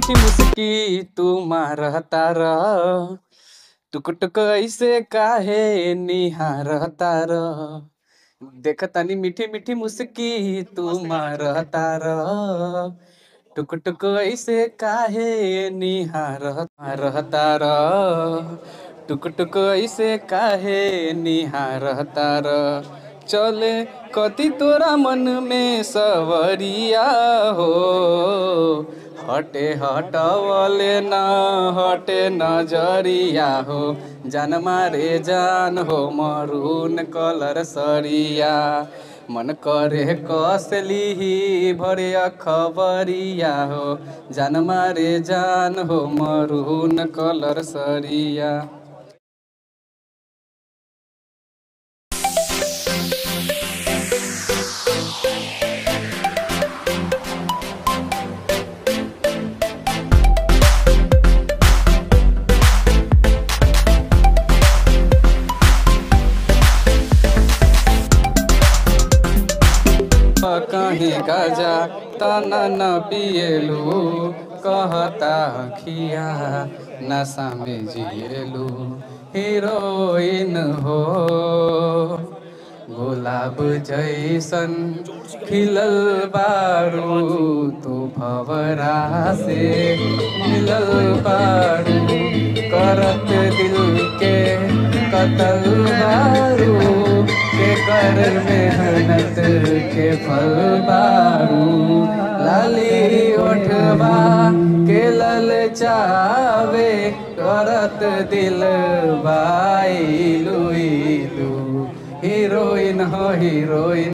मीठी मुस्की तू मारता र टुक टुक ऐसे काहे निहारता र देखतानी मीठी मीठी मुस्की तू मारता र टुक टुक ऐसे काहे निहारता र टुक टुक ऐसे काहे निहारता र चले कति तोरा मन में सवरिया हो हटे हटवले न हटे नजरिया हो जान मारे जान हो मरून कलर सरिया मन करे कसली भरे खबरिया हो जान मारे जान हो मरून कलर सरिया कहीं गजा तना न पिएलू कहता खिया नशा में जिएलू हीरोइन हो गुलाब जैसन खिलल बारू तू भवरा से मिलल बारू करत दिल के कतल बारू के कर मेहनत के फल बारू लाली ओठबा के लल चावे करत दिल बाई लुई लू हीरोइन हो हीरोइन